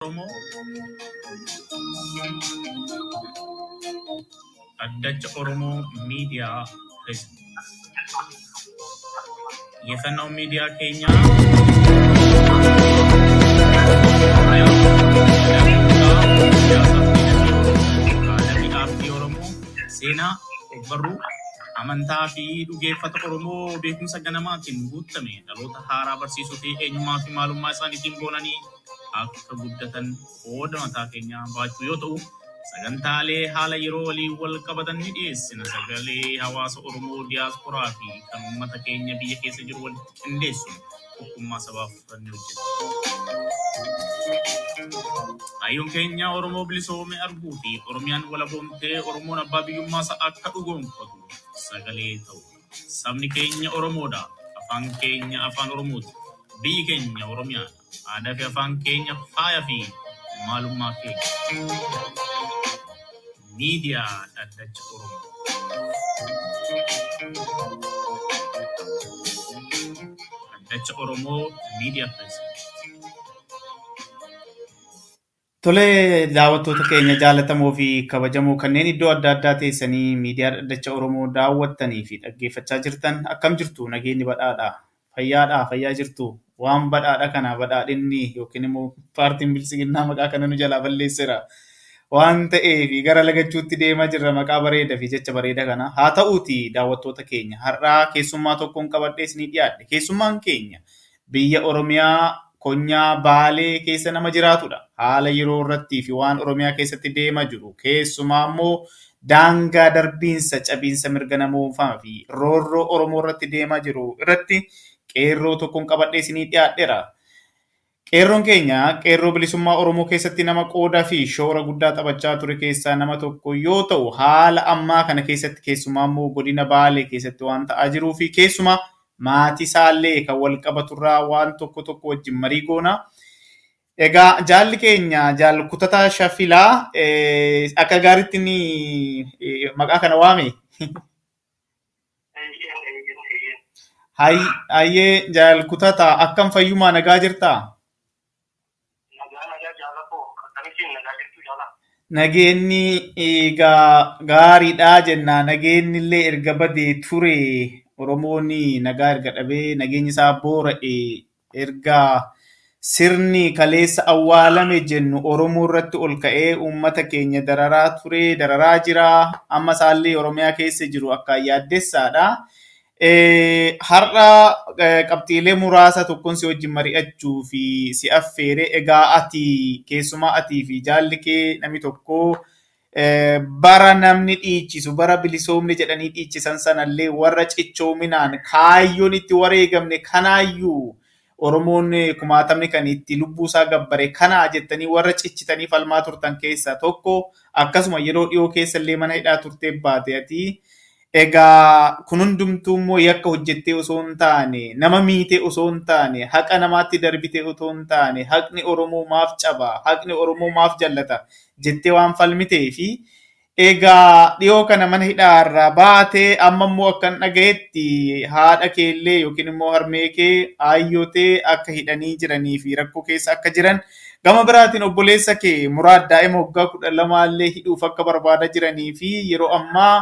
Oromoo Addacha Oromoo Miidiyaa Feesbuuk Xiyyeeffannoo miidiyaa keenyaa Aadaa aartii Oromoo, seenaa, ogbarruu, amantaa fi dhugeeffata Oromoo beekumsa ganamaatiin guutame dhaloota haaraa barsiisuu fi eenyummaa fi maalummaa isaaniitiin boonanii akka guddatan qooda mataa keenyaa baachuu yoo ta'u, sagantaalee haala yeroo waliin wal qabatan ni dhiyeessina. Sagalee hawaasa Oromoo diyaasporaa fi kan uummata keenya biyya keessa jiru walitti qindeessuun tokkummaa sabaaf kan hojjetu. Hayyoon keenya Oromoo bilisoome arguu fi Oromiyaan walaboomtee Oromoon abbaa biyyummaa isaa akka dhugoomfatu sagalee ta'u. Sabni keenya Oromoodha. Afaan keenya afaan Oromooti. Biyyi keenya Oromiyaadha. Aadaa fi afaan keenya faaya fi maalummaa keenya. Miidiyaa Dhaddacha Oromoo. Dhaddacha Oromoo Miidiyaa Pireesideent. Tolee, daawwattoota keenya jaallatamoo fi kabajamoo kanneen iddoo adda addaa teessanii miidiyaa dhaddacha Oromoo daawwattanii fi dhaggeeffachaa jirtan akkam jirtu nageenyi badhaadha. Fayyaadha fayyaa jirtu waan badhaadha kana badhaadhinni yookiin immoo paartiin bilisiginnaa maqaa kana nu jalaa balleesseera. Waan ta'eef gara lagachuutti deemaa jirra maqaa bareedaa fi jecha bareedaa kana. Haa ta'uuti daawwattoota keenya har'aa keessummaa tokkoon qabadhee isinii dhiyaadhe. Keessummaan keenya biyya Oromiyaa konyaa baalee keessa nama jiraatudha. Haala yeroo irrattii fi waan Oromiyaa keessatti deemaa jiru keessumaa immoo daangaa darbiinsa cabiinsa mirga namoomaa fi roorroo Oromoo irratti deemaa jiru irratti qeerroo tokkoon qabadhee isinii dhiyaadheera. Qeerroon keenya qeerroo bilisummaa Oromoo keessatti nama qoodaa fi shoora guddaa taphachaa ture keessaa nama tokko yoo ta'u haala ammaa kana keessatti keessumaa immoo godina baalee keessatti waan ta'aa jiruu fi keessumaa maatii isaallee kan wal qabaturraa waan tokko tokko wajjin marii goona. Egaa jaalli keenya jaal kutataa shafilaa akka gaariitti ni maqaa kana waame. Hayyee jaal kutataa akkam fayyumaa nagaa jirtaa? Nageenyi egaa gaariidhaa jenna. Nageenyi illee erga badee ture Oromoon nagaa erga dhabee nageenyi isaa boora'e erga sirni kaleessa awwaalame jennu Oromoo irratti ol ka'ee uummata keenya dararaa ture, dararaa jira. Amma isaallee Oromiyaa keessa jiru akka yaaddessaadha. Har'a qabxiilee muraasa tokkoon si wajjin mari'achuu fi si affeere egaa ati keessumaa atii fi jaalli kee namni tokko bara namni dhiichisu bara bilisoomni jedhanii dhiichisan sanallee warra cichoominaan kaayyoon itti wareegamne kanaayyuu Oromoon kumaatamni kan itti lubbuusaa gabbare kanaa jettanii warra cichitanii falmaa turtan keessaa tokko akkasuma yeroo dhiyoo keessa illee mana hidhaa turtee baate ati egaa kun hundumtuu immoo yakka hojjettee osoo hin taane nama miitee osoo hin taane haqa namaatti darbitee osoo hin taane haqni Oromoo maaf caba haqni Oromoo maaf jallata jettee waan falmitee fi egaa dhiyoo kana mana hidhaarraa baatee amma immoo akkan dhagayetti haadha keellee yookiin immoo harmee kee aayyotee akka hidhanii jiranii fi rakkoo keessa akka jiran gama biraatiin obboleessa kee muraad daa'ima waggaa kudha lamaallee hidhuuf akka barbaadaa jiranii fi yeroo ammaa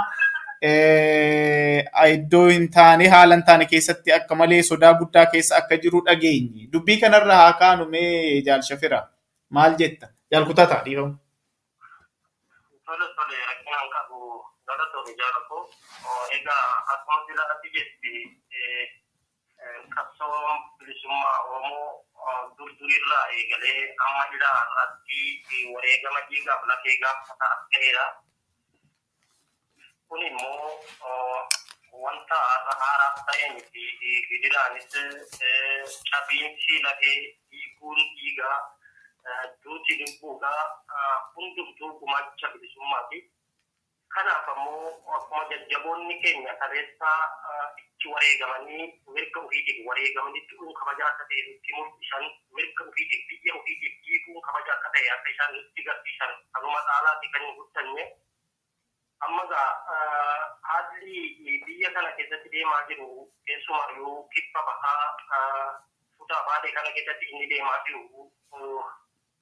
iddoo hin taane haala hin taane keessatti akka malee sodaa guddaa keessa akka jiru dhageenye. Dubbii kanarra haa kaanu mee jaal shafira maal jetta? Jaal kutataa dhiifamu. Tole tole rakkinaan qabu galatoomi jaalako. Egaa akkuma sila ati jetti qabsoo bilisummaa Oromoo durdurirraa eegalee amma ilaa irratti wareegama dhiigaaf lafee gaafata as ga'eera. kun immoo wanta haaraaf ta'e miti gidiraanis cabiinsi lafee dhiiguun dhiigaa duuti lubbuudhaa hundumtuu gumaacha bilisummaati. Kanaaf ammoo akkuma jajjaboonni keenya kaleessa itti wareegamanii mirga ofiitiif wareegamanii dhuun kabaja akka ta'e nutti mul'isan mirga ofiitiif biyya ofiitiif dhiiguun kabaja akka ta'e akka isaan nutti garsiisan kanuma caalaatti kan hin guddanne. amma gaa haalli biyya kana keessatti deemaa jiru keessumayyuu kibba bahaa kutaa baadee kana keessatti inni deemaa jiru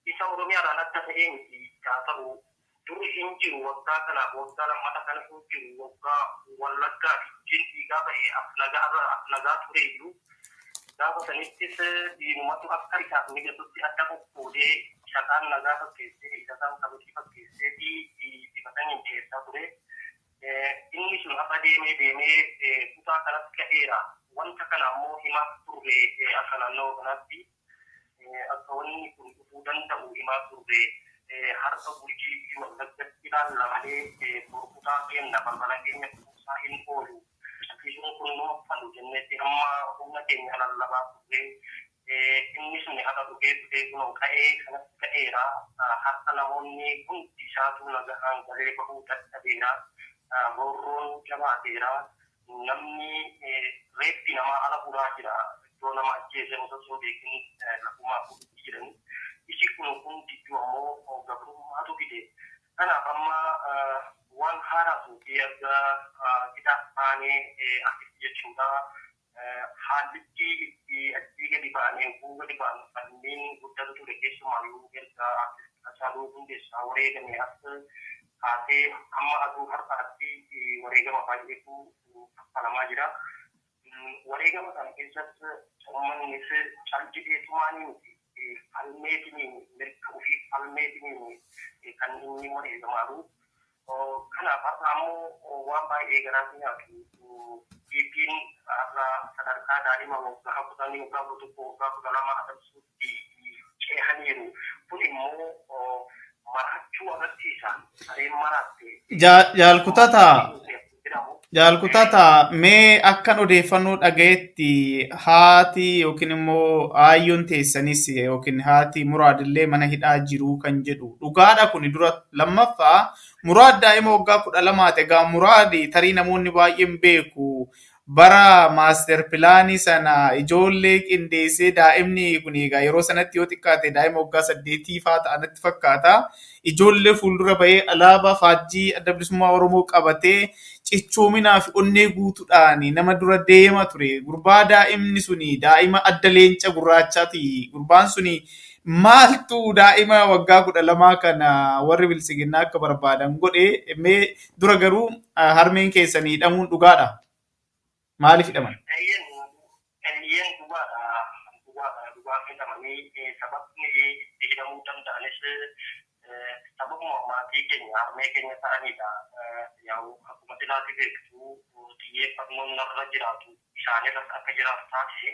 isa oromiyaadhaan adda ta'ee miti haa ta'u duri hin jiru waggaa kanaaf waggaa lammata kana hin jiru waggaa wallaggaa ittiin dhiigaa ba'e afnagaa ture iyyuu gaafa sanittis diinumatu akka isaaf mijatutti adda qoqqoodee isa kaan nagaa fakkeessee isa kaan kabatii fakkeessee fi dibatanii dhiyeessaa ture. Inni sun hafa deemee deemee kutaa kanatti ka'eera. Wanta kana ammoo himaa turre akka naannoo kanatti akka wanni kun dhufuu danda'u himaa turre harka bulchii fi wallaggatti ilaalla malee burkutaa keenya balbala keenya kuusaa hin oolu. Akkasumas kun nu uffannu jennetti amma humna keenya lallabaa turre inni sun haala dhugee dhugee kun ka'ee kanatti ka'eera. Harka namoonni hundi isaatu nagaan galee bahuu dadhabeera. Roorroon jabaateera. Namni reeffi namaa ala buraa jira. Iddoo nama ajjeese osoo beekin lafumaa fuudhii jiran. Isi kun kun jidduu ammoo gabrummaatu fide. Kanaaf amma waan haaraatu fi erga hidhaa baanee asitti jechuudha. Haallitti itti achii gadi baanee guu gadi baanu kanneen guddatu ture keessumaayyuu erga Hacaaluu Hundeessaa wareegame as kaasee amma aduu har'aatti wareegama baay'eetu kaffalamaa jira. Wareegama kana keessatti uummannis caljideetumaanii miti. Falmeetiniin mirga ofii falmeetiniin kan inni wareegamaaru. Kanaaf har'a ammoo waan baay'ee garaatti nyaatu. Dhiibbiin har'a sadarkaa daa'ima waggaa kudhanii waggaa kudha tokko waggaa kudha lama agarsiisutti ceehaniiru. Kun immoo marachuu agarsiisa. Sareen maraatte. Jaalkutataa. Jaalkutataa mee akkan odeeffannoo dhagayetti haati yookiin immoo aayyoon teessanis yookiin haati muraadillee mana hidhaa jiru kan jedhu dhugaadha kun dura lammaffaa muraad daa'ima waggaa kudha lamaati egaa muraadi tarii namoonni baay'een beeku bara maaster pilaanii sana ijoollee qindeessee daa'imni kun egaa yeroo sanatti yoo xiqqaate daa'ima waggaa saddeetii faa ta'anitti fakkaata. Ijoollee fuuldura bahee alaabaa faajjii adda bilisummaa Oromoo qabatee cichoominaa fi onnee guutuudhaan nama dura deema ture. Gurbaa daa'imni suni daa'ima adda leenca gurraachaati. Gurbaan suni maaltu daa'ima waggaa kudha lamaa kana warri bilisiginnaa akka barbaadan godhe mee dura garuu harmeen keessanii hidhamuun dhugaadha. Maaliif hidhaman? Eeyyeen dhugaadha. Dhugaadha. Dhugaa hidhamanii sababni itti hidhamuu danda'anis sababuma maatii keenya harmee keenya ta'anidha. Yaa'u akkuma silaati beektu xiyyeeffannoon narra jiraatu isaanirras akka jiraatu taasise.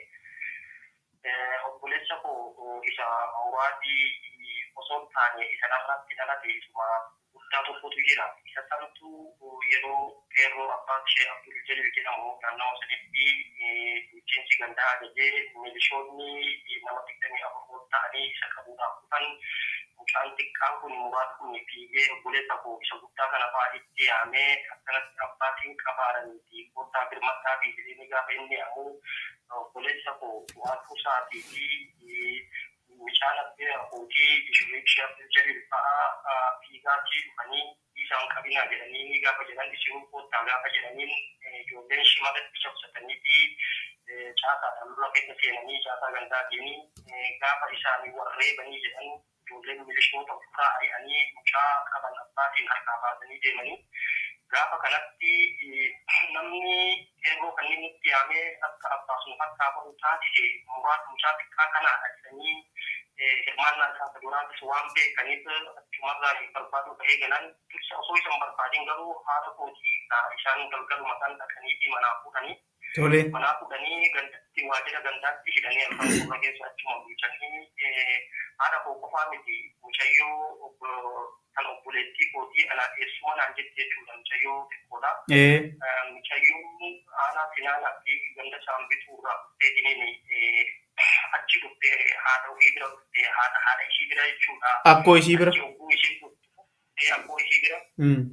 Obboleessa koo isa muraadii osoo hin taane isa narratti dhalate isuma guddaa tokkotu jira. Isa santu yeroo qeerroo abbaan ishee Abdul Jalil jedhamu naannawa saditti bulchiinsi gandaa ajajee milishoonni nama digdamii afur ta'anii isa qabuudhaaf dhufan mucaan xiqqaan kun muraad kun fiigee obboleessa koo isa guddaa kana fa'aa itti yaamee akkanatti abbaatiin qabaaranii fi kottaa birmadhaa fi jireenya gaafa inni yaamu obboleessa koo bu'aatuu isaatii fi mucaan abbee abbootii ishee Jalil fa'aa fiigaatii dhufanii isaan qabinaa jedhanii ni gaafa jedhan isin kottaa gaafa jedhaniin ijoolleen shimalatti cabsatanii fi caasaadhaan dura keessa seenanii caasaa gandaatiin gaafa isaanii warreebanii jedhan ijoolleen milishoota ofirraa ari'anii mucaa qaban abbaatiin harkaa baasanii deemanii gaafa kanatti namni yeroo kanneen itti yaamee akka abbaasuma harkaa bahu taasise muraasa mucaa xiqqaa kanaadha jedhanii hirmaannaa isaa duraanis waan beekaniif achumarraa barbaaduu ta'ee galan dursa osoo isan barbaadin garuu haadha kootii isaan galgalu mataan dhaqanii fi manaa fuudhanii Tole. manaa fuudhanii gandatti waajjira gandaatti hidhanii afaan gurra keessa achuma bulchanii haadha koo qofaa miti mucayyoo kan obboleettii kootii alaa teessuma naan jette jechuudha mucayyoo xiqqoodha. Ee. Mucayyoon aanaa finaanaa fi ganda isaan bituurraa dhuftee dineen achi dhuftee haadha ofii bira dhuftee haadha haadha ishii bira jechuudha. Akkoo ishii bira. Achi hogguu ishii dhufte akkoo ishii bira. Mm.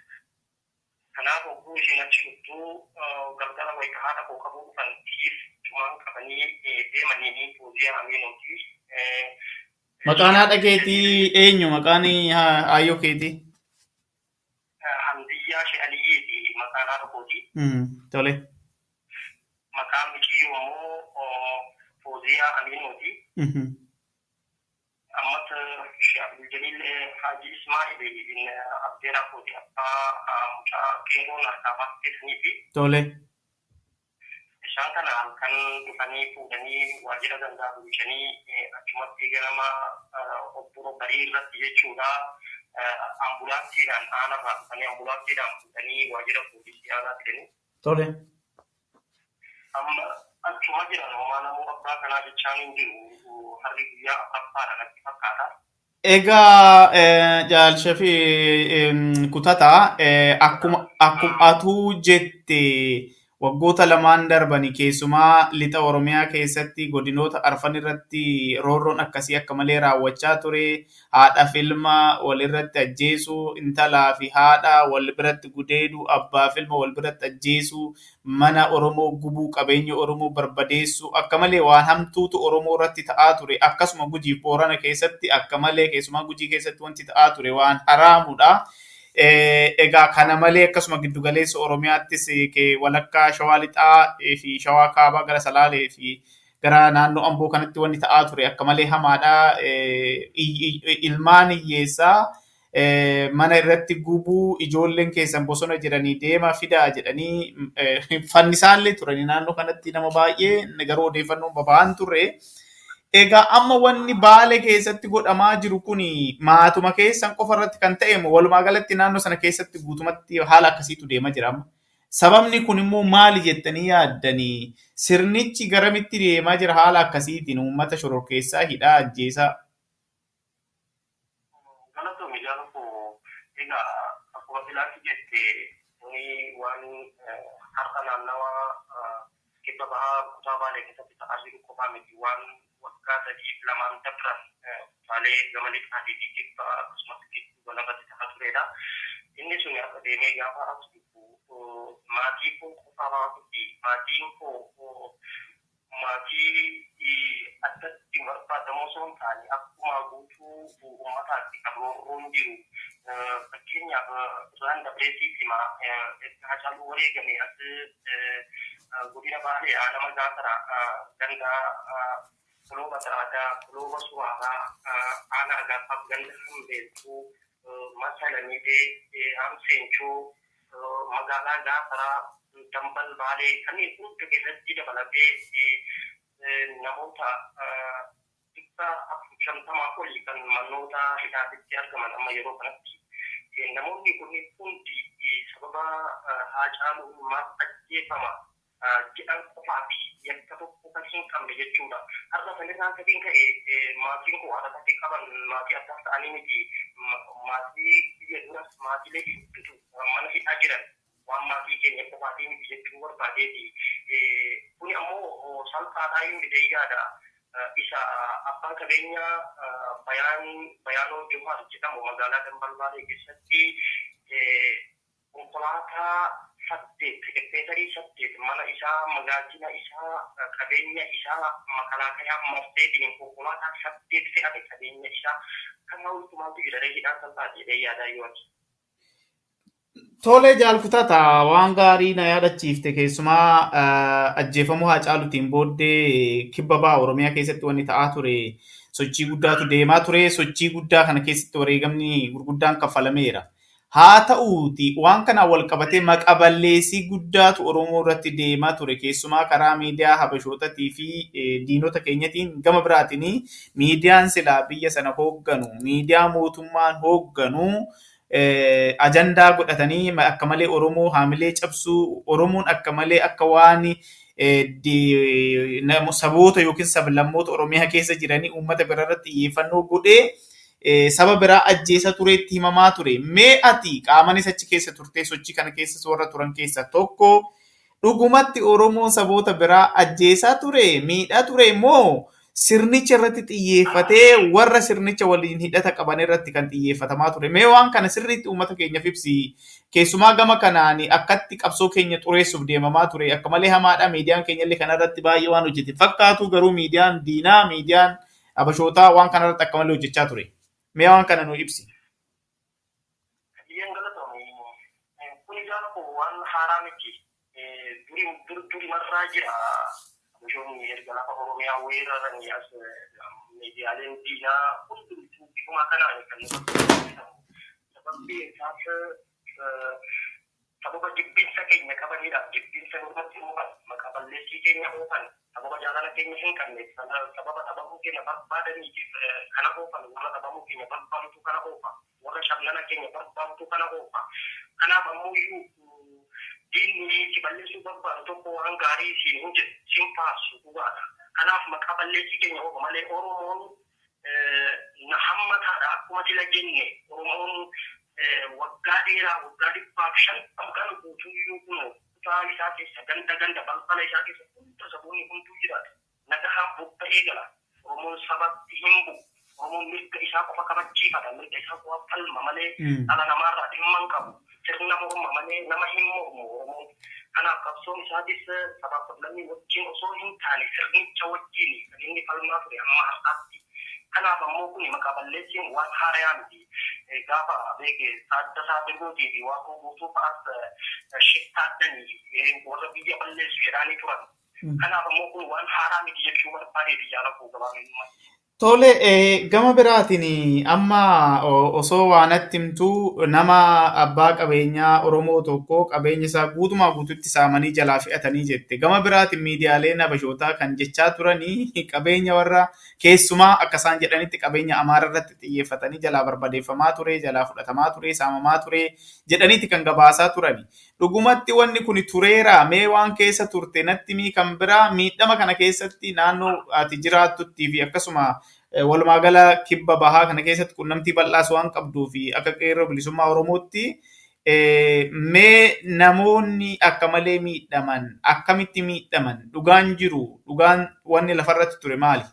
Kanaaf hogguu ishiin achi dhuftuu galgala wayita haadha koo qabuu dhufan ishiif cumaan qabanii deemanii poozii hamiinuuti. Maqaan haadha keetii eenyu? Maqaan haa- aayyoo keetii? Hamdiyyaa She'aliyyiiti maqaan haadha kooti. Mm. Tole. Maqaan michiyyuu immoo Fooziyaa Aminuuti. Mhm. Ammas Sheekh Abdul Jalil Haji Ismail ibn Abdeeraa kooti abbaa mucaa qeerroon harkaa baasisanii fi Tole. isaan kana halkan dhufanii fuudhanii waajjira gandaa bulchanii achumatti ganama obbo barii irratti jechuudha ambulaansiidhaan aanarraa dhufanii ambulaansiidhaan fuudhanii waajjira poolisii aanaa fidanii Tole. amma achuma jiran homaa namuu abbaa kanaa jechaan hin jiru harri guyyaa afuraffaadha natti fakkaata. Egaa jaalsha fi kutataa akkuma akkuma atuu jette waggoota lamaan darbani keessumaa lixa Oromiyaa keessatti godinoota arfan irratti roorroon akkasii akka malee raawwachaa ture. Haadha filma walirratti ajjeesuu, intalaa fi haadha wal biratti gudeeduu, abbaa filma wal biratti ajjeesuu, mana Oromoo gubuu, qabeenya Oromoo barbadeessuu akka malee waan hamtuutu Oromoo irratti ta'aa ture. Akkasuma gujii boorana keessatti akka malee keessumaa gujii keessatti wanti ta'aa ture waan haraamudha. Egaa kana malee akkasuma giddugaleessa Oromiyaattis walakkaa Shawaa Lixaa fi Shawaa Kaabaa gara Salaalee fi gara naannoo Amboo kanatti wanti ta'aa ture akka malee hamaadha. Ilmaan hiyyeessaa mana irratti gubuu ijoolleen keessan bosona jedhanii deema fidaa jedhanii fannisaallee turanii naannoo kanatti nama baay'ee garuu odeeffannoon baba'an turre. Egaa amma wanni baale keessatti godhamaa jiru kun maatuma keessan qofa irratti kan ta'e walumaa galatti naannoo sana keessatti guutumatti haala akkasiitu deemaa jira amma. Sababni kun immoo maali jettanii yaaddanii sirnichi garamitti deemaa jira haala akkasiitiin uummata shororkeessaa hidhaa ajjeesaa. Galatoomii jaalatu egaa akkuma filaatti jette kuni waan har'a naannawa kibba bahaa kutaa baalee keessatti ta'aa jiru qofaa miti waan waggaa sadiif lamaan dabran kutaalee gama lixaatii fi kibba akkasumas gidduu lafatti ta'aa turedha. Inni sun akka deemee gaafa as dhufu maatii koo qofaa miti maatiin koo maatii addatti barbaadamoo osoo hin taane akkuma guutuu uummataatti kan roorroon jiru fakkeenyaaf irraan dabreetii hima hacaaluu wareegame as godina baalee aanama gaafara gandaa kulooba daraadaa kulooba suraaraa aanaa gaafaaf ganda hambeeltuu masalamidee hamseenchoo magaalaa gaafaraa dambal baalee kanneen hunda keessatti dabalatee namoota dhibba shantamaa olii kan manoota hidhaatitti argaman amma yeroo kanatti. Namoonni kun hundi sababa haacaaluu maaf ajjeefama jedhan qofaa fi yakka tokko kan hin qabne jechuudha. Har'a sanirraa gadiin ka'e maatiin koo haadha taatee qaban maatii addaas ta'anii miti maatii biyya duras maatiilee hedduutu mana hidhaa jiran. waan maatii keenya qofaatii miti jechuu barbaadeeti. Kuni ammoo salphaadhaa yoo hidhayyaadha. Isa abbaan qabeenya bayaan bayaanoo Johaar jedhamu magaalaa Dambalbaalee keessatti konkolaataa saddeet ekpeetarii saddeet mana isaa magaajina isaa qabeenya isaa makalaakayaa marseetiin konkolaataa saddeet fe'ate qabeenya isaa kan hawwitumaatu jira hidhaan salphaati hidhayyaadhaa yoo ati. Tole jaalkutata waan gaarii na yaadachiifte keessumaa ajjeefamuu Haacaaluutiin booddee kibba ba'a Oromiyaa keessatti wanni ta'aa ture sochii guddaatu deemaa ture sochii guddaa kana keessatti wareegamni gurguddaan kaffalameera. Haa ta'uuti waan kanaan wal qabatee maqaballeessii guddaatu Oromoo irratti deemaa ture keessumaa karaa miidiyaa Habashootatii fi diinota keenyatiin gama biraatiin miidiyaan silaa biyya sana hoogganu miidiyaa mootummaan hoogganu ajandaa godhatanii akka malee Oromoo haamilee cabsuu Oromoon akka malee akka waan saboota yookiin sablammoota Oromiyaa keessa jiranii uummata bira irratti xiyyeeffannoo godhee saba biraa ajjeesa tureetti himamaa ture. Mee ati qaamanis achi keessa turtee sochii kana keessa warra turan keessaa tokko dhugumatti Oromoon saboota biraa ajjeesaa ture miidhaa ture immoo sirnicha irratti xiyyeeffatee warra sirnicha waliin hidhata qaban irratti kan xiyyeeffatamaa ture. Mee waan kana sirriitti uummata keenyaaf ibsi. Keessumaa gama kanaan akkatti qabsoo keenya xureessuuf deemamaa ture. Akka malee hamaadha miidiyaan keenya illee kanarratti baay'ee waan hojjete. Fakkaatu garuu miidiyaan diinaa miidiyaan abashootaa waan kanarratti akka malee hojjechaa ture. Mee waan kana nu ibsi. Biyyeen galatoomii kun ijaan waan haaraa miti. Duri marraa jira. Bishoonni erga lafa Oromiyaa weeraranii as miidiyaaleen diinaa hundumtuu bifuma kanaan kan nu sababni isaas sababa jibbinsa keenya qabaniidhaaf jibbinsa nurratti uuman maqaa balleessii keenya oofan sababa jaalala keenya hin qabne sababa dhabamuu keenya barbaadaniitiif kana oofan warra dhabamuu keenya barbaadutu kana oofa warra shablana keenya barbaadutu kana oofa kanaaf ammoo iyyuu diinni si balleessuu barbaadu tokko waan gaarii siin hin jedhu siin faarsu dhugaadha kanaaf maqaa balleessii keenya oofa malee oromoon na hammataadha akkuma sila jenne oromoon waggaa dheeraa waggaa dhibbaaf shantam kan guutuyyuu kun kutaa isaa keessa ganda ganda balbala isaa keessa hunda saboonni hunduu jiraatu nagahaan bobba'ee gala oromoon sabatti hin bu'u oromoon mirga isaa qofa kabachiifata mirga isaa qofa falma malee dhala namaarraa dhimma hin qabu sirna morma malee nama hin mormu oromoon kanaaf qabsoon isaatis sabaaf sablammii wajjin osoo hin taane sirnicha wajjin kan inni falmaa ture amma har'aatti kanaaf ammoo kun maqaa balleessiin waan haarayaa miti gaafa beeke saadda saaddagootii fi waan guutuu fa'aas shittaaddanii warra biyya balleessu jedhaanii turan kanaaf ammoo kun waan haaraa miti jechuu barbaadeeti jaalakuu gabaabinummaa. Tole gama biraatiin amma osoo waanatti himtuu nama abbaa qabeenyaa Oromoo tokko qabeenya isaa guutumaa guututti saamanii jalaa fe'atanii jette. Gama biraatiin miidiyaaleen Habashootaa kan jechaa turanii qabeenya warra keessumaa akka isaan jedhanitti qabeenya Amaara irratti xiyyeeffatanii jalaa barbadeeffamaa ture, jalaa fudhatamaa ture, saamamaa ture jedhaniiti kan gabaasaa turani. Dhugumatti wanni kun tureera mee waan keessa turte natti mii kan biraa miidhama kana keessatti naannoo ati jiraattutti fi akkasuma walumaa gala kibba bahaa kana keessatti qunnamtii bal'aas waan qabduu fi akka qeerroo bilisummaa Oromootti mee namoonni akka malee miidhaman akkamitti miidhaman dhugaan jiru dhugaan wanni lafarratti ture maali?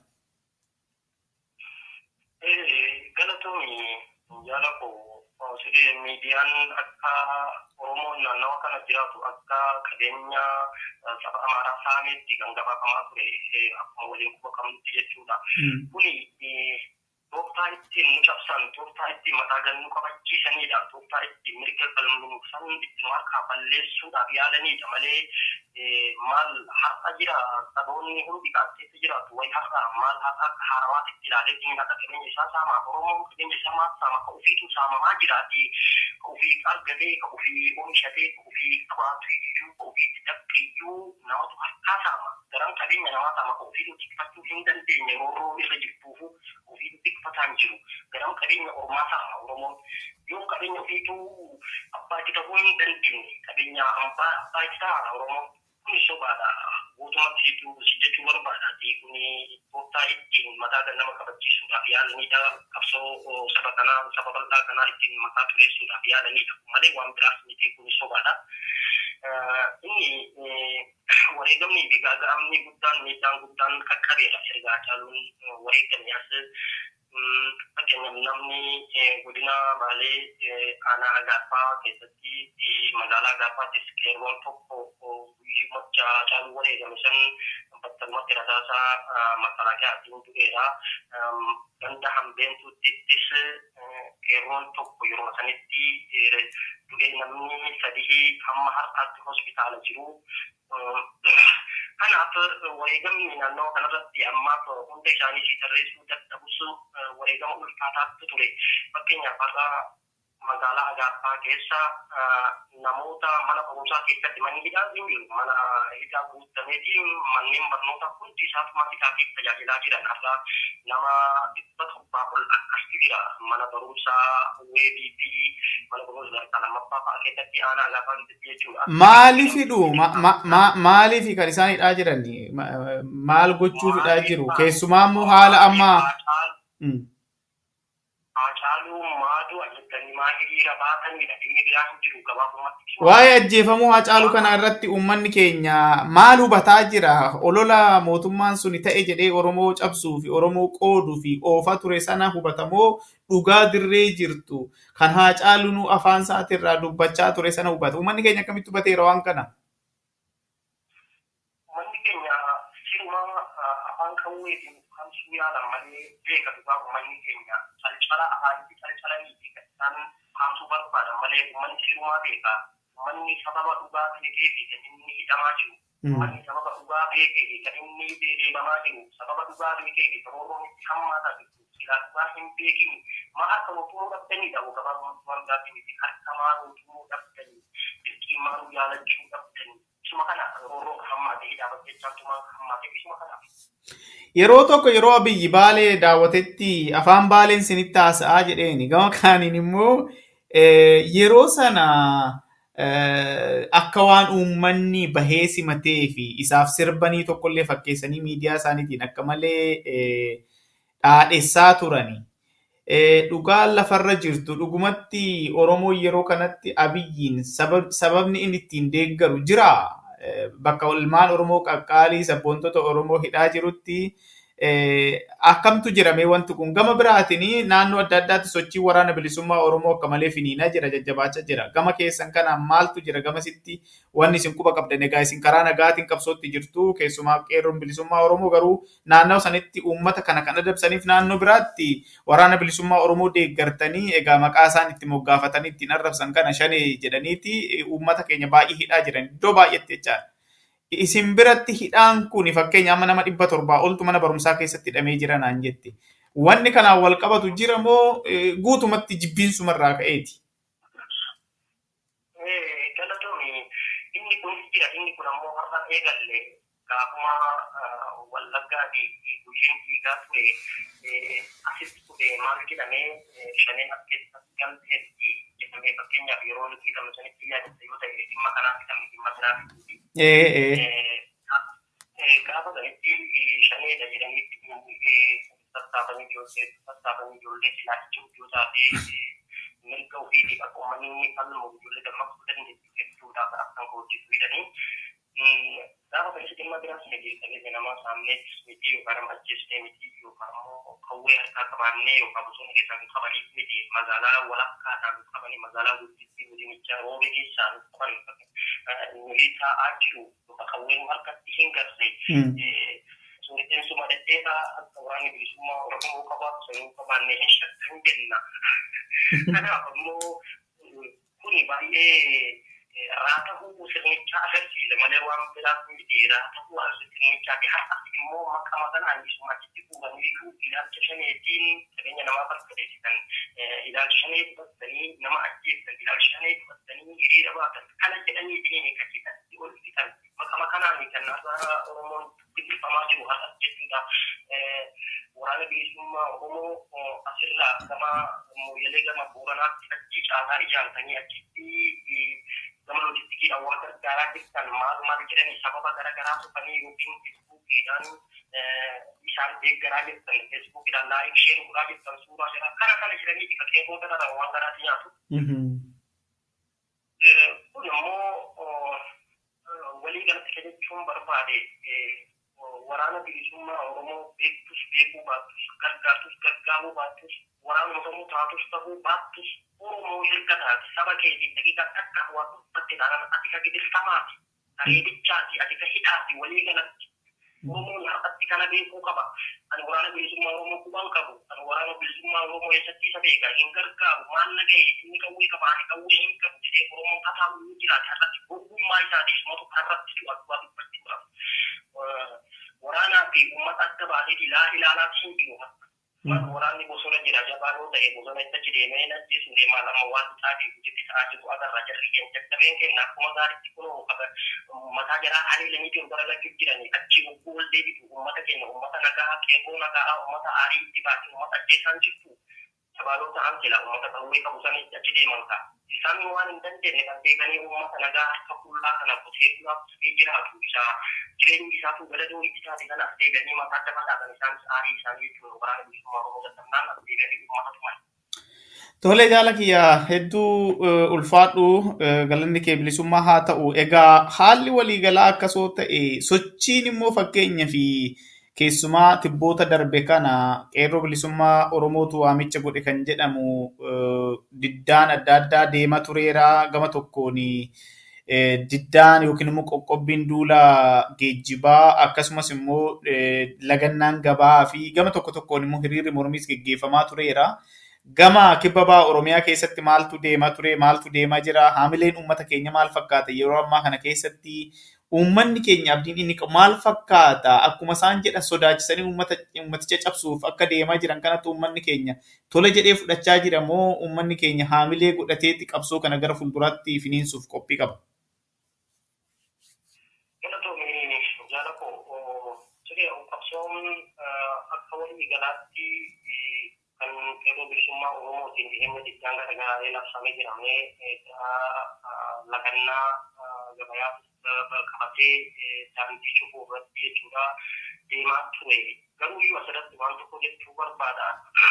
Galatoomii jaala koo siree miidiyaan akka Oromoon naannawa kana jiraatu akka qabeenya saba Amaaraa saameetti kan gabaafamaa ture akkuma waliin quba qabnutti jechuudha. Kuni tooftaa ittiin nu cabsan, tooftaa ittiin mataa gannu qabachiisanidha. Tooftaa ittiin mirga galmuufsan ittiin harkaa balleessuudhaaf yaalanidha malee maal har'a jira saboonni hundi kaasseetti jiraatu wayi har'a maal har'a akka haarawaatitti ilaalee diin akka qabeenya isaa saamaa Oromoon qabeenya isaa maal saama ka ofiitu saamamaa jiraati. Ka ofii argatee, ka ofii oomishatee, ka ofii qabaatu iyyuu, ka ofii dadhabbiyyuu namatu harkaa saama. Garan qabeenya namaa saama ka ofiitu tikfachuu hin dandeenye roorroo irra jirtuufu ofiitu tikfataan jiru. Garan qabeenya ormaa saama Oromoon. Yoo qabeenya ofiituu abbaa itti ta'uu hin dandeenye qabeenya abbaa abbaa itti ta'a Oromoon. Kuni sobaadha. Guutumatti situu si jechuu barbaadaati. Kuni tooftaa ittiin mataa kan nama kabachiisuudhaaf yaalanidha. Qabsoo saba kanaa saba bal'aa kanaa ittiin mataa tureessuudhaaf yaalanidha. Malee waan biraas miti kuni sobaadha. Inni wareegamni fi gaaga'amni guddaan miidhaan guddaan qaqqabeera. Ergaa caaluun wareegamni as fakkeenyaaf namni godina baalee aanaa agaaffaa keessatti magaalaa agaaffaattis qeerroon tokko guyyii mocha caaluu wareegame san battalumatti rasaasaa makalaakiyaatiin du'eera. Ganda hambeentuuttis qeerroon tokko yeroo sanitti du'ee namni sadii hamma har'aatti hospitaala jiru. Kanaaf wareegamni naannoo kanarratti ammaaf hunda isaanii si tarreessuu dadhabus wareegama ulfaataatti ture. Fakkeenyaaf har'a magaalaa Agaaffaa keessa namoota mana barumsaa keessatti manni hidhaa hin jiru. Mana hidhaa guutameetiin manneen barnootaa hundi isaatuma hidhaatiif tajaajilaa jiran. Har'a nama dhibba torbaa ol akkasitti jira. Mana barumsaa weebii fi mana barumsa sadarkaa lammaffaa fa'aa keessatti aanaa Agaaffaa keessatti jechuudha. Maaliifidhu maaliif kan isaan hidhaa jiran maal gochuuf hidhaa jiru keessumaa immoo haala ammaa. Haacaaluu maaduu ajjettanii maa hiriira baatanidha. Inni biraa hin jiru gabaabumatti. Waa'ee ajjeefamuu Haacaaluu kana irratti uummanni keenya maal hubataa jira? Olola mootummaan suni ta'e jedhee Oromoo cabsuu fi Oromoo qooduu fi oofaa ture sana hubatamoo dhugaa dirree jirtu kan Haacaaluu afaan isaatirraa dubbachaa ture sana hubata. Uummanni keenya akkamitti hubateera waan kana? Uummanni keenya siruma afaan qawweetiin kamsuu yaalan malee beeka dhugaa uummanni keenya calcala afaanitti calcalanii fi kan isaan haamsuu barbaadan malee uummanni sirumaa beeka. Uummanni sababa dhugaa ta'ee fi kan inni hidhamaa jiru Uummanni sababa dhugaa beekee kan inni deemamaa jiru sababa dhugaa beekee kan Oromoon itti hammaataa jirtu silaa dhugaa hin beekin maa akka mootummaa dhabdanii dhabu gabaabummaan gaaffii miti harka maa mootummaa dhabdanii dirqii maa jaalachuu dhabdanii isuma kana Oromoo hammaatee dhaabbata jechaan tumaa hammaatee isuma kanaaf. Yeroo tokko yeroo abiyyi baalee daawwatetti afaan baaleen sinitti haasa'aa jedheeni gama kaaniin immoo yeroo sana akka waan uummanni bahee simatee fi isaaf sirbanii tokkollee fakkeessanii miidiyaa isaaniitiin akka malee dhaadhessaa turani. Dhugaan lafarra jirtu dhugumatti Oromoo yeroo kanatti abiyyiin sababni inni ittiin deeggaru jiraa? bakka ilmaan Oromoo qaqqaalii sabboontota Oromoo hidhaa jirutti akkamtu jirame wanti kun gama biraatiin naannoo adda addaatti sochii waraana bilisummaa Oromoo akka malee finiinaa jira jajjabaachaa jira. Gama keessan kanaan maaltu jira gamasitti wanni isin quba qabdan egaa isin karaa nagaatiin qabsootti jirtu keessumaa qeerroon bilisummaa Oromoo garuu naannoo sanitti uummata kana kan adabsaniif naannoo biraatti waraana bilisummaa Oromoo deeggartanii egaa maqaa isaan itti moggaafatanii ittiin arrabsan kana shanee jedhaniiti uummata keenya baay'ee hidhaa jiran iddoo baay'eetti jechaadha. Isin biratti hidhaan kun fakkeenya amma nama dhibba torbaa oltu mana barumsaa keessatti hidhamee jira naan jette. Wanni kanaan wal qabatu jira moo guutumatti jibbiinsumarraa ka'eeti? Galatoomii inni kun jira inni kun ammoo har'a eegalle gaafuma wallaggaa fi gushiin dhiigaa ture asitti ture maal jedhamee shaneen as keessatti galteetti jedhamee fakkeenyaaf yeroo nuti hidhamnu sanitti yaadatta yoo ta'e dhimma kanaaf hidhamne dhimma kanaaf gaafa sanitti shaneedha jedhanii sassaabanii ijoollee sassaabanii ijoollee silaa ijoollee taatee mirga ofiitiif akka uummanni falmu ijoollee dammaqsuu dandeessu hedduudhaaf akkan hojjetu jedhanii gaafa sanitti dhimma biraas nageessanii nama saamnee miti yookaan nama ajjeesnee miti yookaan immoo qawwee harkaa qabaannee yookaan bosona keessaa nu qabanii miti magaalaa walakkaadhaan nu qabanii magaalaa guddittii godinicha roobee keessaa nu qaban nuyi taa'aa jiru yookaan qawween harkatti hin garre suuritiin suma dhedheeraa akka waraanni bilisummaa oromoo qabaatu sanuu qabaannee hin shakkan jenna. Kanaaf ammoo kuni baay'ee raata hubuu sirnichaa agarsiisa malee waan biraaf miti raata hubuu sirnichaa fi har'as immoo maqama kanaan isuma achitti fuudhanii ilaalcha shaneetiin qabeenya namaa barbadeessitan ilaalcha shanee dubattanii nama ajjeessan ilaalcha shanee dubattanii hiriira baatan kana jedhanii dhimmi kan hidhatti ol fixan maqama kanaan kan naasa oromoon biqilfamaa jiru har'as jechuudha. Waraana bilisummaa oromoo asirraa gama mooyyalee gama booranaatti achi caalaa ijaartanii achitti gama loojistikii dhawwaa gargaaraa jirtan maal maal jedhanii sababa garaagaraa dhufanii yookiin feesbuukiidhaan isaan deeggaraa jirtan feesbuukiidhaan laayik sheer godhaa jirtan suuraa jira kana kana jedhanii bifa qeeboo gararraa waan garaatti nyaatu. Kun immoo walii galatti jechuun barbaade waraana bilisummaa Oromoo beektus beekuu baattus gargaartus gargaaruu baattus waraana Oromoo taatus ta'uu baattus Oromoo erga taate saba keetiin daqiiqa takka waan uffatte ilaalan ati ka gidirtamaati areedichaati ati ka hidhaati walii galatti Oromoon har'atti kana beekuu qaba. Ani waraana bilisummaa Oromoo quban qabu. Ani waraana bilisummaa Oromoo eessatti isa beeka. Hin gargaaru. Maal naga'e inni qawwee qaba. Ani qawwee hin qabu jedhee Oromoon kataa ni jiraate har'atti ogummaa isaati. Isumatu har'atti du'a du'a dubbachuudhaaf. Waraanaa fi uummata adda baasee ilaa ilaalaa hin jiru. Waraanni bosona jira jabaa yoo ta'e bosona itti deemee ajjeesuu deemaa lama waan xaafii hojjetti ta'aa jiru agarra jarri keenya jajjabeen keenya akkuma gaariitti kunoo mataa jaraa haleelanii jiru gara lakkii jiranii achi hogguu wal deebitu uummata keenya uummata nagaa qeeboo nagaa uummata aarii itti baate uummata ajjeesaan jirtu sabaaloo ta'an jira uummata qawwee qabu sanii achi deeman ta'a. Isaan waan hin dandeenye kan beekanii uummata nagaa harka qullaa kana qotee bulaaf dhufee jiraatu isa jireenyi isaatu galadoo itti taate kana as deebi'anii mataa adda fataatan isaanis aarii isaanii jechuudha waraana bilisummaa oromoo dadhabnaan as deebi'anii uummata tuman. Tole jaala kiyya hedduu ulfaadhu galanni kee bilisummaa haa ta'u. Egaa haalli waliigalaa akkasoo ta'e sochiin immoo fakkeenya fi keessumaa tibboota darbe kana qeerroo bilisummaa Oromootu waamicha godhe kan jedhamu diddaan adda addaa deemaa tureera gama tokkoon diddaan yookiin immoo qoqqobbiin duula geejjibaa akkasumas immoo lagannaan gabaa fi gama tokko tokkoon immoo hiriirri mormiis geggeeffamaa tureera. Gama kibba ba'a Oromiyaa keessatti maaltu deemaa ture maaltu deemaa jira haamileen uummata keenya maal fakkaata yeroo ammaa kana keessatti uummanni keenya abdiin inni qabu maal fakkaata akkuma isaan jedhan sodaachisanii uummata uummaticha cabsuuf akka deemaa jiran kanatti uummanni keenya tola jedhee fudhachaa jira moo uummanni keenya haamilee godhateetti qabsoo kana gara fuulduraatti finiinsuuf qophii qaba. Galatoomii jaala koo siree qabsoon akka walii galaatti kan qeerroo bilisummaa Oromootiin dhihimma diddaan garaagaraalee labsamee jiramee lagannaa gabayaa qabatee daandii cufuu irratti jechuudha deemaa ture. Garuu yoo asirratti waan tokko jechuu barbaada.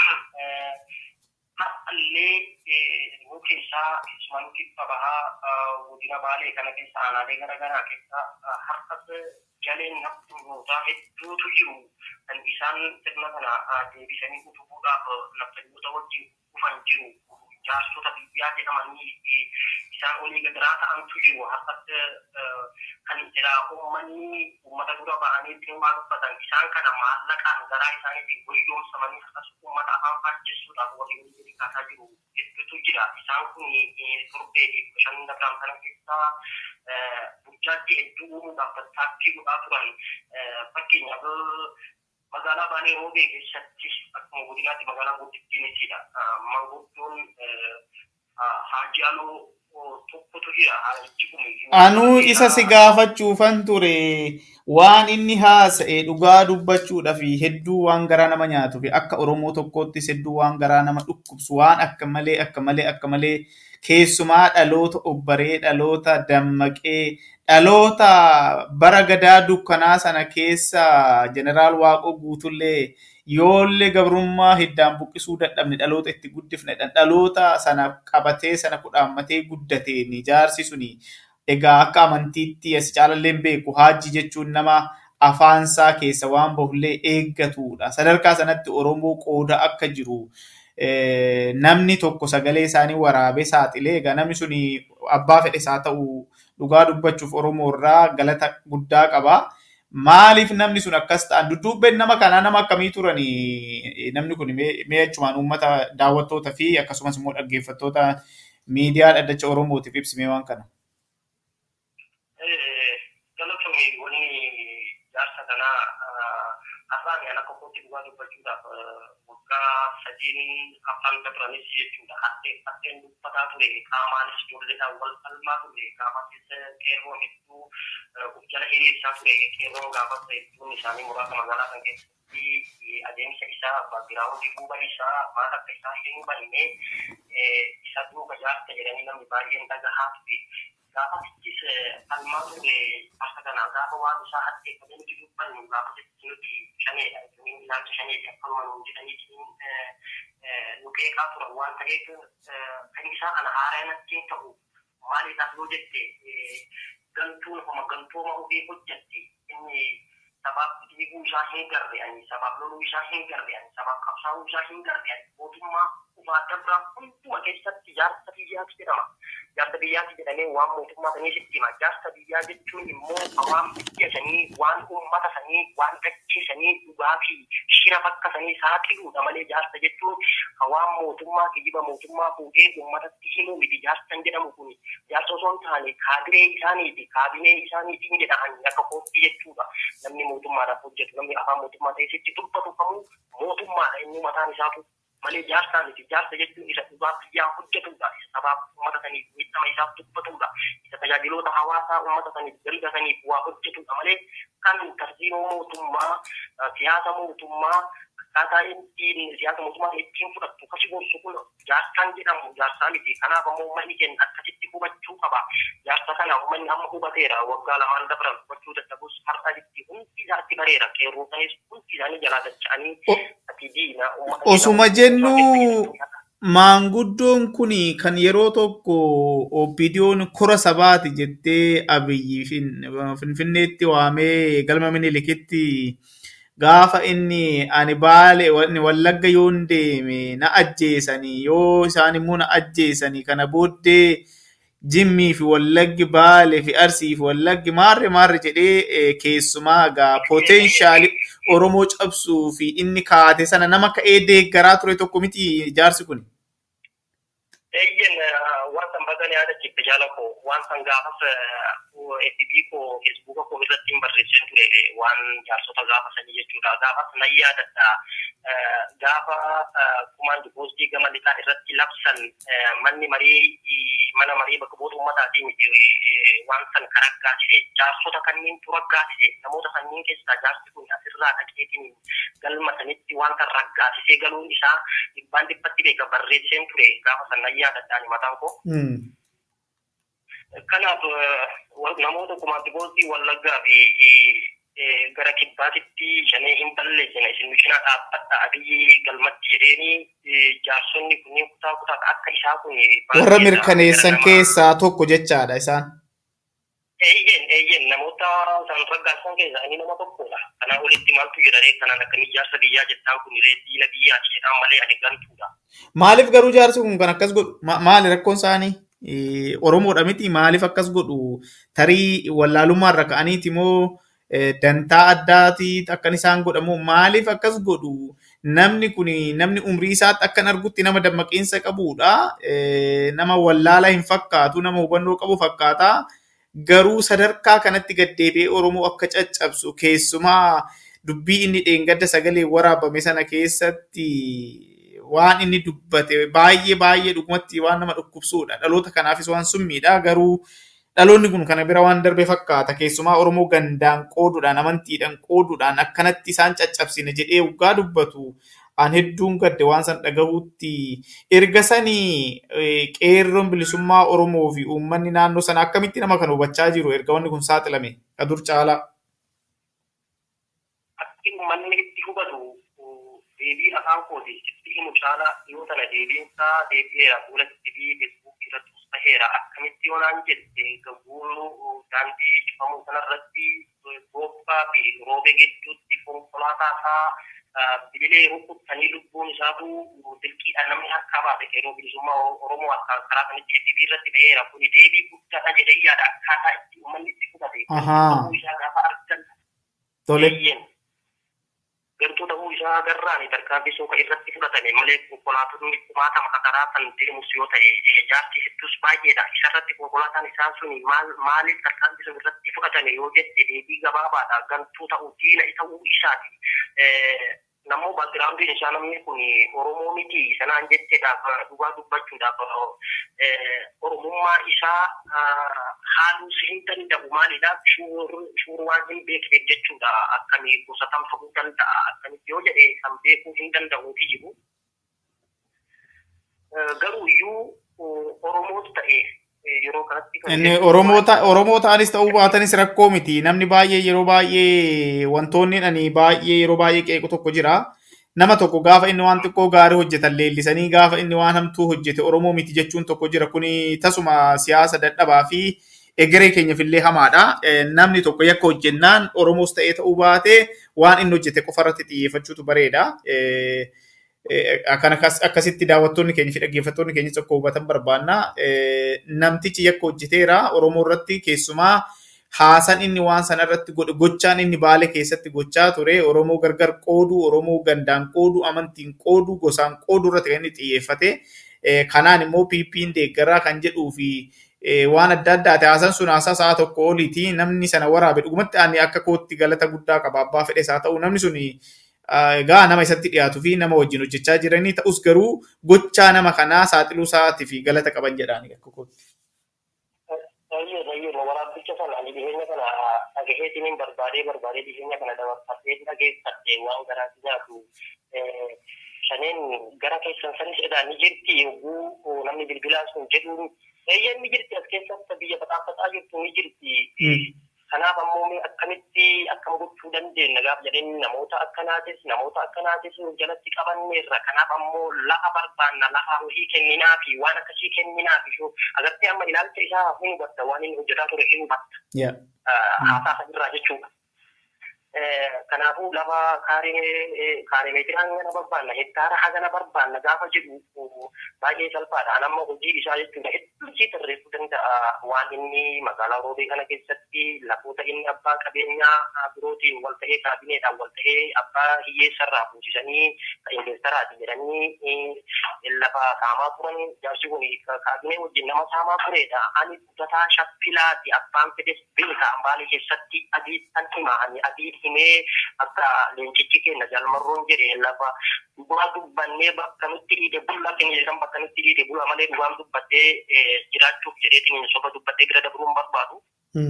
Har'allee nu keessaa keessumaa kibba bahaa godina baalee kana keessa aanaalee garaagaraa keessa har'as galeen naftuutaa hedduutu jiru kan isaan sirna kana deebisanii utubuudhaaf naftanyoota wajjin dhufan jiru. Jaarsota biyyaa jedhamanii isaan olii gadiraa ta'antu jiru. Har'as kan jira uummanni uummata dura ba'anii ittiin waan uffatan isaan kana maallaqaan garaa isaaniitiin wayyoomsamanii har'as uummata afaan faajjessuudhaaf walii walii kaasaa jiru hedduutu jira. Isaan kun torbee fi bishaan dabraan kana keessaa burjaajii hedduu uumuudhaaf tattaaffii godhaa turan. Fakkeenyaaf magaalaa Baalee Roobee keessatti akkuma godinaatti magaalaa guddittiin isidha. Manguddoon Haajaaloo tokkotu jira. Anuu isa si gaafachuufan ture waan inni haasa'e dhugaa dubbachuudhaaf hedduu waan garaa nama nyaatuu fi akka Oromoo tokkoottis hedduu waan garaa nama dhukkubsu waan akka malee akka malee akka malee keessumaa dhaloota obbaree dhaloota dammaqee dhaloota bara gadaa dukkanaa sana keessa jeneraal Waaqoo guutullee yoollee gabrummaa hiddaan buqqisuu dadhabne dhaloota itti guddifne dhaloota sana qabatee sana kudhaammatee guddateen ijaarsi suni egaa akka amantiitti as caalallee beeku haajji jechuun nama afaansaa keessa waan bahullee eeggatudha. Sadarkaa sanatti Oromoo qooda akka jiru namni tokko sagalee isaanii waraabee saaxilee egaa namni suni abbaa fedhes haa ta'u dhugaa dubbachuuf Oromoo irraa galata guddaa qaba. Maaliif namni sun akkas ta'an dudduubbeen nama kanaa nama akkamii turanii namni kun mee achumaan uummata daawwattoota fi akkasumas immoo dhaggeeffattoota miidiyaa dhaddacha Oromootiif ibsimee waan kana. Galatoomi wanni jaarsa kanaa afaan yana kokkotti dhugaa dubbachuudhaaf waggaa sadiin afaan dabaranis jechuudha. Hatteen dubbataa ture qaamaanis ijoolleedhaan wal falmaa ture qaama keessa qeerroo hedduu of jala hiriirsaa ture qeerroo gaafas hedduun isaanii muraasa magaalaa kan keessatti adeemsa isaa baagiraawundii duuba isaa maal akka isaa hin hubanne isa duuba jaarsa jedhanii namni baay'een dhagahaa ture. Gaafatichis falmaa ture akka kanaa gaafa waan isaa haddeeffamee nuti dubbannu gaafatichi nuti shaneedha jechuun ilaalcha shaneeti akkuma nuun jedhanii nu qeeqaa turan waan ta'eef kan isaa kana haaraa natti ta'u maaliidhaaf yoo jette gantuun homa gantooma ofii hojjatte inni sabaaf dhiiguu isaa hin garre ani sabaaf loluu isaa hin garre ani sabaaf qabsaa'uu isaa hin garre ani mootummaa dhufaa dabraa hunduma keessatti jaarsa biyyaati jedhama. Jaarsa biyyaati jedhamee waan mootummaa sanii sitti hima. Jaarsa biyyaa jechuun immoo waan biyya sanii, waan uummata sanii, waan dachee sanii dhugaa fi shira bakka sanii saaxiluudha malee jaarsa jechuun waan mootummaa kijiba mootummaa fuudhee uummatatti himuu miti jaarsan jedhamu kun jaarsa osoo hin taane kaadiree isaaniiti kaabinee isaaniitiin jedhaman akka kootti jechuudha. Namni mootummaadhaaf hojjetu namni afaan mootummaa ta'e sitti dubbatu kamuu mootummaadha inni mataan isaatu malee jaarsaa miti jaarsa jechuun isa dhugaa biyyaa hojjetudha isa sabaaf uummata saniif miidhama isaaf dubbatudha isa tajaajiloota hawaasaa uummata saniif dalga saniif waa hojjetudha malee kan tartiiboo mootummaa siyaasa mootummaa akkaataa ittiin siyaasa mootummaa ittiin fudhattu kasi gorsu kun jaarsaan jedhamu jaarsaa miti kanaaf ammoo uummanni keenya akkasitti hubachuu qaba jaarsa kana uummanni amma hubateera waggaa lamaan dabran hubachuu dadhabus har'a itti hundi isaatti bareera qeerroo sanis hundi isaanii jalaa dacha'anii ati diina Osuma jennu maanguddoon kun kan yeroo tokko OPDO'n kora sabaati jettee abiyyi finfinneetti waamee galma minilikitti gaafa inni ani baale wallagga yoon deeme na ajjeesanii yoo isaan immoo na ajjeesanii kana booddee jimmii fi wallaggi baale fi arsii fi wallaggi maarre maarre jedhee keessumaa gaa potenshaali Oromoo cabsuu fi inni kaate sana nama ka'ee deeggaraa ture tokko miti jaarsi kun. Eeyyen waan san bagan yaada jibbe jaala koo waan san gaafas FB koo Feesbuuka koo irratti hin barreessin ture waan jaarsota gaafa sanii jechuudha. Gaafas nan yaadadha. Gaafa kumaan dipoositii gama lixaa irratti labsan manni marii mana marii bakka bu'oota uummataatii miti waan san kan raggaasise jaarsota kanneen tu raggaasise namoota sanniin keessaa jaarsi kun asirraa dhaqeetiin galma sanitti waan kan raggaasisee galuun isaa dhibbaan dhibbatti beeka barreesseen ture gaafa san nan yaadadhaan mataan koo. Kanaaf namoota kumaan dipoositii wallaggaa fi gara kibbaatitti shanee hin balleessine isin mishinaa dhaabbadha abiyyi galmatti jedheeni jaarsonni kunniin kutaa kutaa akka isaa kun warra mirkaneessan keessaa tokko jechaadha isaan. Eeyyen eeyyen namoota san raggaasan keessaa inni nama tokkodha. Kanaa olitti maaltu jedhanii kanaan akka ijaarsa biyyaa jettaan kun diina biyyaati jedhaan malee ani gantuudha. Maaliif garuu jaarsi kun kan akkas godhu maali rakkoon isaanii? Oromoodha miti maaliif akkas godhu tarii wallaalummaarra ka'aniiti moo dantaa addaati akkan isaan godhamu maaliif akkas godhu namni kun namni umrii isaatti akkan argutti nama dammaqiinsa qabudha nama wallaalaa hin fakkaatu nama hubannoo qabu fakkaata garuu sadarkaa kanatti gaddeebi'ee oromoo akka caccabsu keessumaa dubbii inni dheengadda sagalee waraabame sana keessatti waan inni dubbate baay'ee baay'ee dhugumatti waan nama dhukkubsuudha dhaloota kanaafis waan summiidha garuu dhaloonni kun kana bira waan darbe fakkaata keessumaa oromoo gandaan qooduudhaan amantiidhaan qooduudhaan akkanatti isaan caccabsine jedhee waggaa dubbatu aan hedduun gadde waan san dhagahuutti erga sanii qeerroon bilisummaa oromoo fi uummanni naannoo sana akkamitti nama kan hubachaa jiru erga wanni kun saaxilame qadur caalaa. Akki uummanni itti hubatu deebii afaan kooti itti himu caalaa yoo tana deebiinsaa deebi'eera fuula tiivii feesbuukii irratti baheera akkamitti yoonaan jette gabuuruu daandii cufamuu kanarratti boobbaa fi roobe gidduutti konkolaataa isaa bililee rukuttanii lubbuun isaatu dirqiidhaan namni harkaa baase qeerroo bilisummaa oromoo akka karaa kanitti FB irratti baheera kuni deebii guddaadha jedhee yaada akkaataa itti uummanni itti fudhate isaa gaafa argan Tole. gartuu ta'uu isaa agarraan tarkaanfii suuqa irratti fudhatame malee konkolaatonni kumaatama karaa kan deemus yoo ta'e jaarsi hedduus baay'eedha. Isarratti konkolaataan isaa sun maal maaliif tarkaanfii sun irratti fudhatame yoo jette deebii gabaabaadha. Gantuu ta'uu diina ta'uu isaati. Namoo baagiraawundiin isaa namni kun Oromoo miti sanaan jetteedhaaf dhugaa dubbachuudhaaf Oromummaa isaa haaluus hin danda'u maalidhaaf shuur waan hin beekneef jechuudha akkamii gosatam ta'uu danda'a akkamitti yoo jedhe kan beekuu hin danda'uuti jiru. Garuu iyyuu Oromootu ta'e yeroo kanatti. Inni Oromoo ta'anis ta'uu baatanis rakkoo miti. Namni baay'ee yeroo baay'ee wantoonni ani baay'ee yeroo baay'ee qeequ tokko jira. Nama tokko gaafa inni waan xiqqoo gaarii hojjetan leellisanii gaafa inni waan hamtuu hojjete Oromoo miti jechuun tokko jira. Kuni tasuma siyaasa dadhabaa fi egeree keenyaaf illee hamaadha. Namni tokko yakka hojjennaan Oromoos ta'ee ta'uu baate waan inni hojjete qofarratti xiyyeeffachuutu bareeda. Kan akkasitti daawwattoonni keenya fi dhaggeeffattoonni keenya tokko hubatan barbaanna. Namtichi yakka hojjeteera Oromoo irratti keessumaa haasan inni waan sana irratti godhe gochaan inni baale keessatti gochaa ture Oromoo gargar qoodu Oromoo gandaan qoodu amantiin qoodu gosaan qoodu irratti kan inni xiyyeeffate. Kanaan immoo PP'n deeggaraa kan jedhuu fi waan adda addaati haasan sun haasaa sa'a tokko oliiti namni sana waraabe dhugumatti ani akka kootti galata guddaa qaba abbaa fedhes haa ta'u namni suni egaa nama isatti dhiyaatuu fi nama wajjin hojjechaa jiranii ta'us garuu gochaa nama kanaa saaxiluu isaatii fi galata qaban jedhaani akka kootti. Baay'ee baay'ee waraabbicha sana ani dhiyeenya kana dhagaheetiin barbaadee barbaadee dhiyeenya kana dabarfatee dhageeffadhe waan garaatti nyaatu shaneen gara keessan sanis edaa ni jirti yogguu namni bilbilaa sun jedhuun eeyyeen ni jirti as keessatti biyya badhaaffataa jirtu ni jirti. Kanaaf ammoo akkamitti akkam gochuu dandeenya gaaf jedheen namoota akkanaatis namoota akkanaatis jalatti qabanneerra kanaaf ammoo lafa barbaanna lafa hojii kenninaa fi waan akkasii kenninaa fi agartee amma ilaalcha isaa hin hubatta waan inni hojjetaa ture hin hubatta. Haasaa irraa jechuudha. Kanaafuu lafa kaarii meetiraan hagana barbaanna hektaara hagana barbaanna gaafa jedhu baay'ee salphaadha. An amma hojii isaa jechuudha hedduu sii tarreessuu danda'a waan inni magaalaa roobee kana keessatti lafoota inni abbaa qabeenyaa birootiin wal ta'ee kaabineedhaan wal ta'ee abbaa hiyyeessarraa buusisanii investaraati jedhanii lafa saamaa turan jaarsi kun kaabinee wajjin nama saamaa turedha. Ani guddataa shaffilaati abbaan fedhes beeka ambaalee keessatti adii kan hima ani adii himee akka leencichi keenya jalmarroon jedhe lafa dhugaa dubbannee bakka nutti dhiide bulla keenya jedhan bakka nutti dhiide bula malee dhugaan dubbattee jiraachuuf jedheetiin soba dubbattee bira dabruun barbaadu.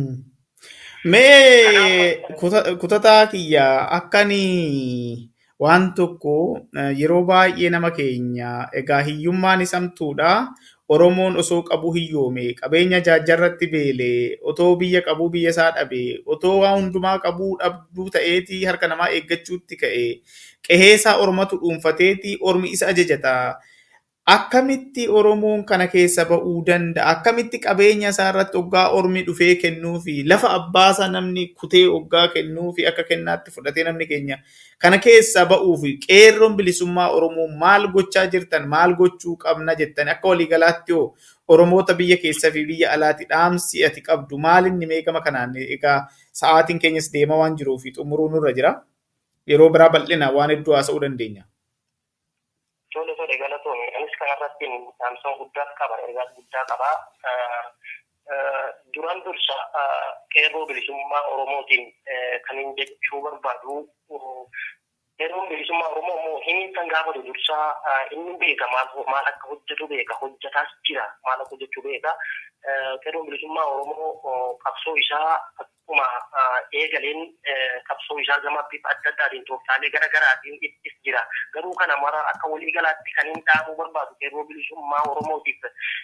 Mee kutataa kiyya akkani waan tokko yeroo baay'ee nama keenya egaa hiyyummaan isamtuudha. Oromoon osoo qabu hiyyoome qabeenya jaajjarratti beelee otoo biyya qabu biyya isaa dhabe otoo waa hundumaa qabuu dhabduu ta'eeti harka namaa eeggachuutti ka'e qeheesaa ormatu dhuunfateeti ormi isa ajajata. Akkamitti Oromoon kana keessa ba'uu danda'a? Akkamitti qabeenya isaa irratti hoggaa ormi dhufee kennuu fi lafa abbaasaa namni kutee hoggaa kennuu fi akka kennaatti fudhatee namni keenya kana keessa ba'uu fi qeerroon bilisummaa Oromoo maal gochaa jirtan maal gochuu qabna jettan akka waliigalaatti hoo Oromoota biyya keessaa fi biyya alaatti dhaamsi ati qabdu maal inni meeqama kanaan egaa sa'aatiin keenyas deema waan jiruuf xumuruu nurra jira. Yeroo biraa bal'ina waan hedduu haasa'uu dandeenya. Tole tole galatoomne anis kanarratti dhaamsa guddaas qaba ergaa guddaa qaba. Duraan dursa qeerroo bilisummaa Oromootiin kan hin jechuu barbaadu qeerroon bilisummaa Oromoo immoo hin kan gaafatu dursaa inni beeka maal akka hojjetu beeka hojjetaas jira maal akka hojjechuu beeka. Qeerroon bilisummaa Oromoo qabsoo isaa akkuma eegaleen qabsoo isaa gama bifa adda addaatiin tooftaalee gara garaatiin ittis jira. Garuu kana mara akka waliigalaatti kan hin dhaamuu barbaadu qeerroo bilisummaa Oromootiif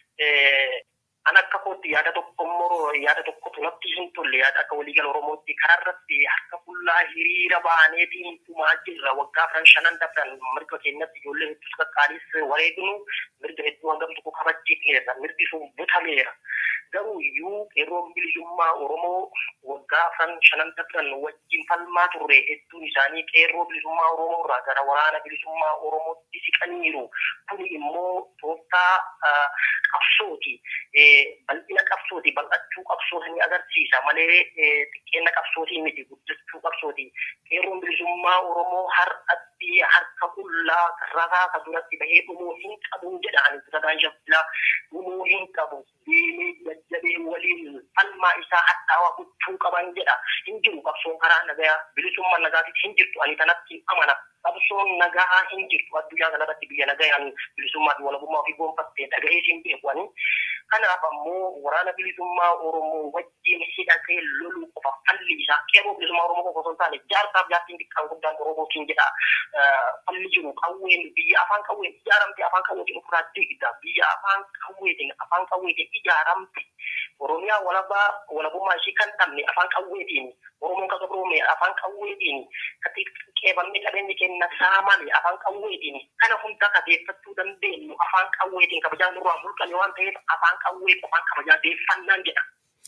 an akka kootti yaada tokko immoo yaada tokkotu natti hin tolle yaada akka waliigala Oromootti kanarratti harka fuullaa hiriira ba'aneetiin dhumaa jirra waggaa afran shanan dabran mirga keenyatti ijoollee hedduus qaqqaalis wareegnu mirga hedduu hangam tokko kabachiifneerra mirgi sun butameera. Garuu iyyuu qeerroon bilisummaa Oromoo waggaa afran shanan dabran wajjin falmaa turre hedduun isaanii qeerroo bilisummaa Oromoo irraa gara waraana bilisummaa Oromootti siqaniiru. Kun immoo tooftaa qabsooti. bal'ina qabsooti bal'achuu qabsooti agarsiisa malee xiqqeenya qabsootii miti guddachuu qabsooti qeerroon bilisummaa oromoo har'atti harka qullaa ragaa ka duratti bahee dhumuu hin qabu jedhaan sadan shaffilaa dhumuu hin qabu deemee jajjabee waliin falmaa isaa hadhaawaa gochuu qaban jedha hin jiru qabsoon karaa nagaa bilisummaa nagaatiif hin jirtu ani kanatti amana qabsoon nagaa hin jirtu addunyaa kanarratti biyya nagayaan bilisummaa fi walabummaa ofii gonfattee dhaga'ee hin beeku ani kanaaf ammoo waraana bilisummaa oromoo wajjin hidhatee loluu qofa falli isaa qeerroo bilisummaa oromoo qofa osoo hin taane jaarsaaf jaartiin xiqqaan guddaan oromootiin jedha falli jiru qawween biyya afaan qawween ijaaramte afaan qawweetiin ofirraa digda biyya afaan qawweetiin afaan qawweetiin ijaaramte oromiyaa walabaa walabummaa ishii kan dhabne afaan qawweetiin oromoon kan qabroome afaan qawweetiin qeebamni qabeenyi kenna saamame afaan qawweetiin kana hunda kabeeffachuu dandeenyu afaan qawweetiin kabajaa nurraa mulqame waan ta'eef afaan qawwee qofaan kabajaa deeffannaan jedha.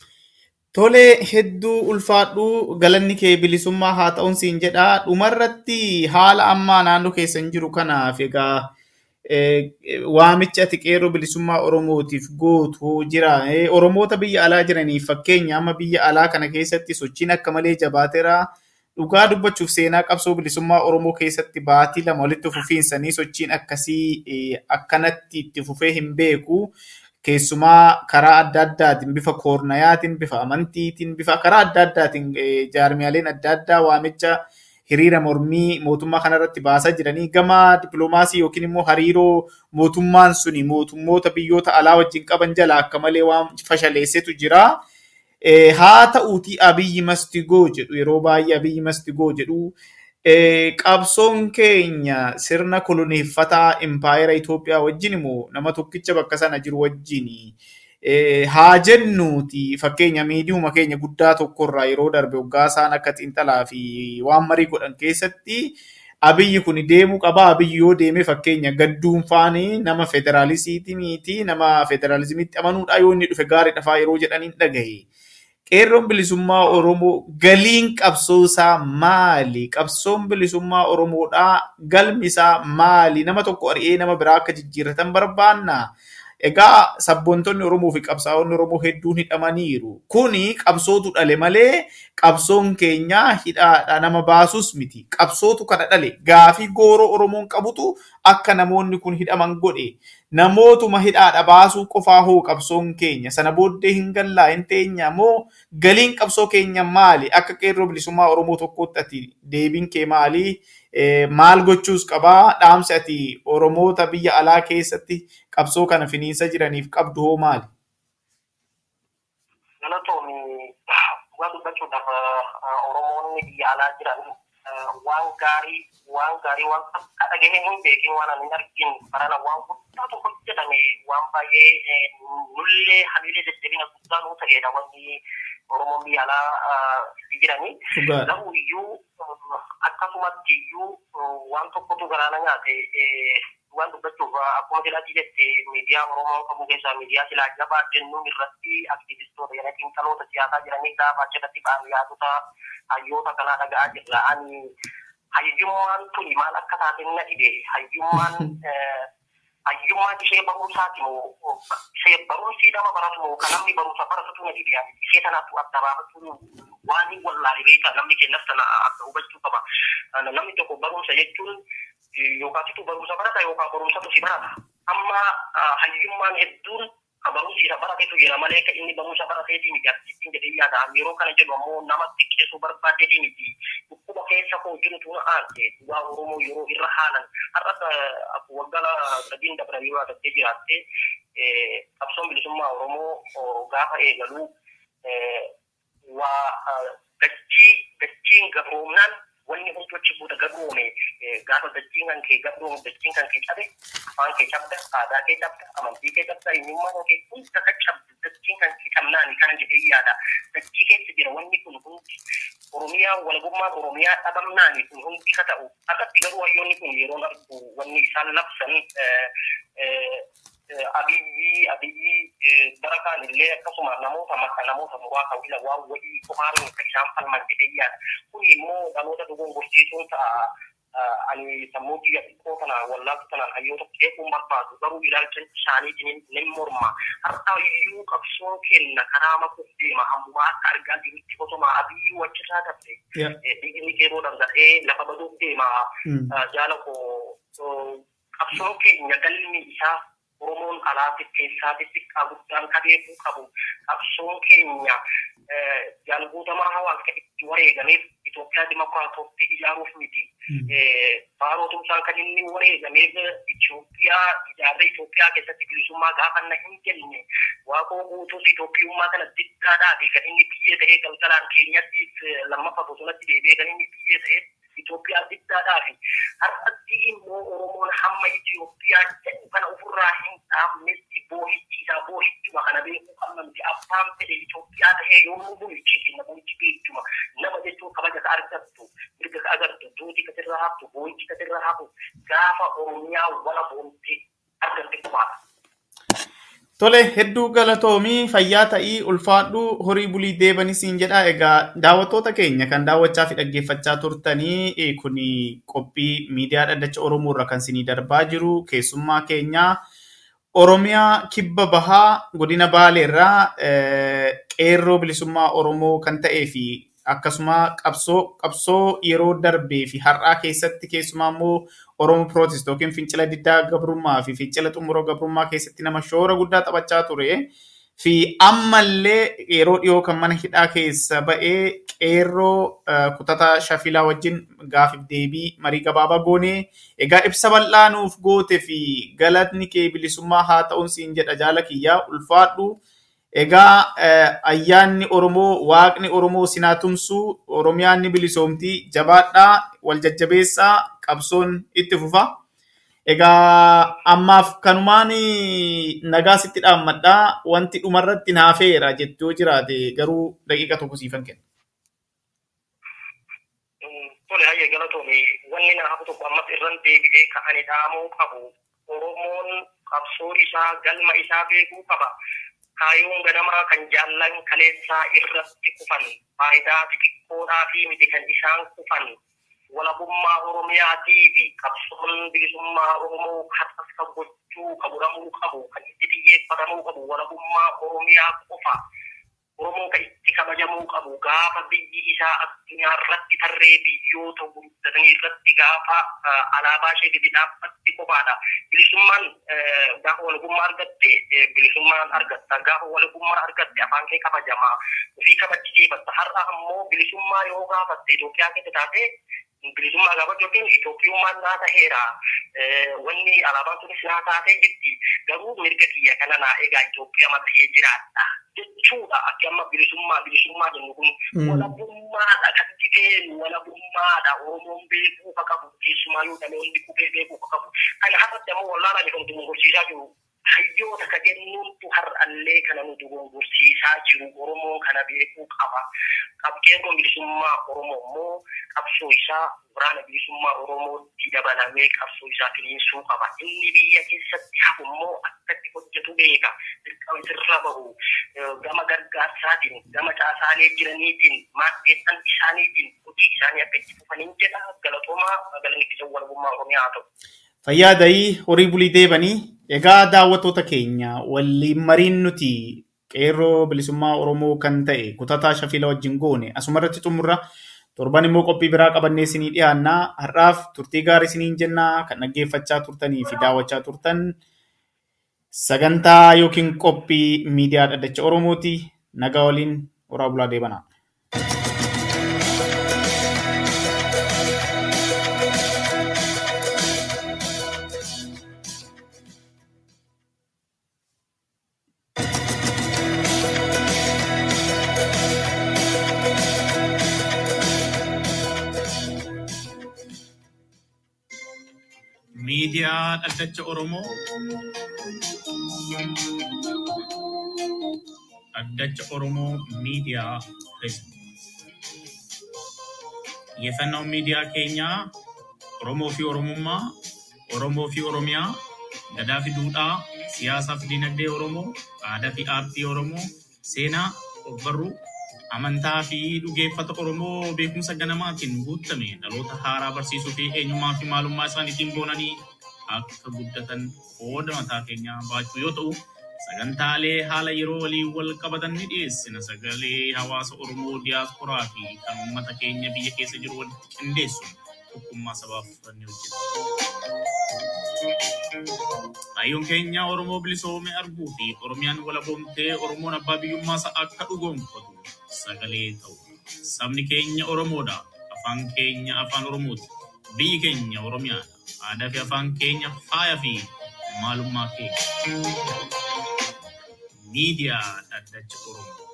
Tolee hedduu ulfaadhuu galanni kee bilisummaa haa ta'uun siin jedha. Dhumarratti haala ammaa naannoo keessan jiru kanaaf egaa waamicha ati qeerroo bilisummaa Oromootiif gootu jira. Oromoota biyya alaa jiraniif fakkeenya amma biyya alaa kana keessatti sochiin akka malee jabaateera. Dhugaa dubbachuuf seenaa qabsoo bilisummaa Oromoo keessatti baatii lama walitti fufiinsanii sochiin akkasii akkanatti itti fufee hin beeku. Keessumaa karaa adda addaatiin bifa koornayaatiin, bifa amantiitiin, bifa karaa adda addaatiin jaarmiyaaleen adda addaa waamicha hiriira mormii mootummaa kanarratti baasaa jiranii gama dippiloomaasii yookiin immoo hariiroo mootummaan suni mootummoota biyyoota alaa wajjin qaban jala akka malee waan fashaleessetu jira. Haa ta'uutii abiyyi mastigoo jedhu yeroo baay'ee abiyyi mastigoo jedhu qabsoon keenya sirna koloneeffataa impaayera Itoophiyaa wajjin immoo nama tokkicha bakka sana jiru wajjin haa jennuuti fakkeenya miidiyuma keenya guddaa tokkorraa yeroo darbe waggaa isaan akka xiinxalaa fi waan marii godhan keessatti abiyyi kun deemuu qaba abiyyi yoo deeme fakkeenya gadduun faani nama federaalizimiiti nama federaalizimiitti amanuudha yoo inni dhufe gaarii dhafaa yeroo jedhaniin dhagahe. qeerroon bilisummaa Oromoo galiin qabsoo isaa maali? Qabsoon bilisummaa Oromoodhaa galmi isaa maali? Nama tokko ari'ee nama biraa akka jijjiirratan barbaanna. Egaa sabboontonni Oromoo fi qabsaa'onni Oromoo hedduun hidhamaniiru. Kuni qabsootu dhale malee qabsoon keenya hidhaadha nama baasus miti. Qabsootu kana dhale. Gaafii gooroo Oromoon qabutu akka namoonni kun hidhaman godhe. Namootuma hidhaadha baasuu qofaa hoo qabsoon keenya sana booddee hin gallaa hin teenya moo galiin qabsoo keenya maali? Akka qeerroo bilisummaa Oromoo tokkootti ati deebiin kee maali? Maal gochuus qabaa? Dhaamsi ati Oromoota biyya alaa keessatti qabsoo kana finiinsa jiraniif qabdu hoo maali? Galatoomi dhugaa dubbachuudhaaf Oromoonni biyya alaa jiran waan gaarii waan gaarii waan akka dhagahee hin beekin waan ani hin argin barana waan guddaatu hojjetame waan baay'ee nullee hamiilee jajjabina guddaa nuu ta'edha wanni Oromoon biyya alaa itti jiranii. Garuu iyyuu akkasumatti iyyuu waan tokkotu garaana nyaate waan dubbachuuf akkuma jedhati jette miidiyaa Oromoo qabu keessaa miidiyaa silaa jabaa jennuun irratti aktivistoota jedhanii xiinxaloota siyaasaa jiranii gaafa achirratti ba'an yaadota hayyoota kanaa dhaga'aa jirra. Ani hayyummaan tuni maal akka taate na dhibe hayyummaan hayyummaan ishee barumsaati moo ishee barumsii nama baratu moo kan namni barumsa baratu na dhibe ishee tanaatu adda baafatu waan hin wallaale beeka namni kennas tana akka hubachuu qaba. Namni tokko barumsa jechuun yookaan situ barumsa barata yookaan barumsatu si barata. Amma hayyummaan hedduun barumsi isa baratetu jira malee kan inni barumsa barateetii miti artistiin jedhee yaadaan yeroo kana jedhu ammoo nama xiqqeessuu barbaadeetii miti dhukkuba keessa koo jirutu na aante dhugaa oromoo yeroo irra haalan har'as waggaa sadiin dabra yeroo adattee jiraatte qabsoon bilisummaa oromoo gaafa eegalu waa dachii dachiin gabroomnaan wanni hundumti buuda gabroome gaafa dachiin kan kee gabroome dachiin kan kee cabe afaan kee cabda aadaa kee cabda amantii kee cabda eenyummaa kee hunda ka cabdu dachiin kan kee cabnaani kana jedhee yaada dachii keessa jira wanni kun hundi oromiyaa walabummaan oromiyaa dhabamnaani kun hundi ka ta'u akkatti garuu hayyoonni kun yeroon argu wanni isaan labsan abiyyi abiyyi bara kaan illee akkasuma namoota makka namoota muraasa wila waan wayii qofaan ka isaan falman jedhee yaada kun immoo dhaloota dogongorsiisuun ta'a ani sammuu biyya xiqqoo tanaan wallaaltu tanaan hayyoota qeequun barbaadu garuu ilaalcha isaaniitiin ni morma har'a iyyuu qabsoo kenna karaa makuuf deema ammumaa akka argaa jirutti osoma abiyyuu achisaa dabde dhiigni qeeroo dhangala'ee lafa baduuf deema jaala koo qabsoon keenya galmi isaa Oromoon alaatif keessaatif xiqqaa guddaan kabeekuu qabu qabsoon keenya jaalguutamaa hawaasa itti wareegameef Itoophiyaa dimokiraatootti ijaaruuf miti. Baarootumsaan kan inni wareegameef Itoophiyaa ijaarree Itoophiyaa keessatti bilisummaa gaafa na hin jenne waaqoo guutuus Itoophiyummaa kana diddaadhaa fi kan inni biyyee ta'ee galgalaan keenyattiif lammaffaa bosonatti deebi'ee kan inni biyyee ta'ee Itoophiyaa diddaadhaa fi har'atti immoo Oromoon hamma Itoophiyaa jedhu kana ofirraa hin dhaabnetti boohichi isaa boohichuma kana beekuu qabna miti abbaan fedhe Itoophiyaa ta'ee yommuu bulchi kenna bulchi beekuma nama jechuun kabaja ka argattu mirga ka agartu duuti ka sirra haftu boohichi ka sirra hafu gaafa Oromiyaa wala boonte argatte qofaadha. Tole hedduu galatoomii fayyaa ta'ii ulfaadhu horii bulii deebanii siin jedha. Egaa daawwattoota keenya kan daawwachaa fi dhaggeeffachaa turtanii kun qophii miidiyaa dhaddacha Oromoo irra kan sinii darbaa jiru keessummaa keenya Oromiyaa kibba bahaa godina Baalee irraa qeerroo bilisummaa Oromoo kan ta'ee fi akkasuma qabsoo qabsoo yeroo darbee fi har'aa keessatti keessumaa immoo Oromoo Pirootist yookiin fincila diddaa gabrummaa fi fincila xumuroo gabrummaa keessatti nama shoora guddaa taphachaa ture. Fi ammallee yeroo dhiyoo kan mana hidhaa keessa ba'ee qeerroo kutataa shafilaa wajjin gaafiif deebii marii gabaabaa goonee egaa ibsa bal'aa nuuf goote fi galatni kee bilisummaa haa ta'uun siin jedha jaala kiyyaa ulfaadhu. Egaa ayyaanni Oromoo, waaqni Oromoo sinaa tumsuu, Oromiyaan ni bilisoomtii, jabaadhaa, wal jajjabeessaa, qabsoon itti fufa. Egaa ammaaf kanumaan nagaa sitti dhaammadhaa wanti dhumarratti naafeera jettoo jiraate garuu daqiiqa tokko siifan kenna. Tole hayyee galatoome wanni na hafu tokko ammas irran deebi'ee ka'anii dhaamuu qabu. Oromoon qabsoo isaa galma isaa beekuu qaba. kaayyoon ganamaa kan jaallan kaleessaa irratti kufan faayidaa xixiqqoodhaa fi miti kan isaan kufan walabummaa oromiyaatii fi qabsoon bilisummaa oromoo har'as kan gochuu kan godhamuu qabu kan itti xiyyeeffatamuu qabu walabummaa oromiyaa qofa oromoo kan itti kabajamuu qabu gaafa biyyi isaa addunyaa irratti tarree biyyoota guddatanii irratti gaafa alaabaa ishee gadi dhaabbatti qofaadha. Bilisummaan gaafa walabummaa argatte bilisummaan argatta. Gaafa walabummaa argatte afaan kee kabajamaa ofii kabachiifatta. Har'a ammoo bilisummaa yoo gaafatte Itoophiyaa keessa taate bilisummaa gaafa yookiin Itoophiyummaan naa taheera. Wanni alaabaan sunis naa taatee jirti. Garuu mirga kiyya kana naa egaa Itoophiyaa matahee jiraadha. Jechuudha akka amma bilisummaa bilisummaa jennu kun walabummaadha kan jibeen walabummaadha Oromoon beekuu ka qabu keessumaa yoo dhaloonni qubee beekuu ka qabu. Kana har'atti ammoo wallaalaan kan dogongorsiisaa jiru hayyoota ka jennuuntu har'allee kana nu dogongorsiisaa jiru Oromoon kana beekuu qaba. Qabqeerroon bilisummaa Oromoo immoo qabsoo isaa waraana bilisummaa Oromootti dabalamee qabsoo isaa finiinsuu qaba. Inni biyya keessatti hafu immoo akkatti hojjetu beeka. Dirqama sirra bahu gama gargaarsaatiin gama caasaalee jiraniitiin maaddeessan isaaniitiin hojii isaanii akka itti fufaniin jedha galatoomaa galanni ittisa walabummaa Oromiyaa haa ta'u. Fayyaa dayii horii bulii deebanii egaa daawwattoota keenya waliin mariin nuti qeerroo bilisummaa Oromoo kan ta'e kutataa shafila wajjin goone asumarratti xumurra torban immoo qophii biraa qabannee isinii dhiyaannaa har'aaf turtii gaarii isiniin jennaa kan dhaggeeffachaa turtanii fi daawwachaa turtan sagantaa yookiin qophii miidiyaa dhaddacha Oromooti nagaa waliin horaa bulaa deebanaa. miidiyaa dhaddacha Oromoo dhaddacha Oromoo miidiyaa Feesbuuk xiyyeeffannoon miidiyaa keenyaa Oromoo fi Oromummaa Oromoo fi Oromiyaa gadaa fi duudhaa siyaasaa fi dinagdee Oromoo aadaa fi aartii Oromoo seenaa ogbarruu amantaa fi dhugeeffata Oromoo beekumsa ganamaatiin guutame dhaloota haaraa barsiisuu fi eenyummaa fi maalummaa isaaniitiin boonanii akka guddatan qooda mataa keenyaa baachuu yoo ta'u, sagantaalee haala yeroo waliin wal qabatan ni dhiyeessina. Sagalee hawaasa Oromoo diyaasporaa fi kan uummata keenya biyya keessa jiru walitti qindeessuun tokkummaa sabaaf ni hojjeta. Kaayyoon keenya Oromoo bilisoome arguu fi Oromiyaan walaboomtee Oromoon abbaa biyyummaa isaa akka dhugoomfatu sagalee ta'u. Sabni keenya Oromoodha. Afaan keenya afaan Oromooti. Biyyi keenya Oromiyaadha. Aadaa fi afaan keenya faaya fi maalummaa keenya. Miidiyaa dhaddacha Oromoo.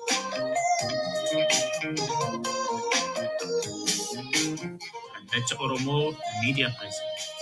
Dhaddacha Oromoo Miidiyaa Pireesideenti.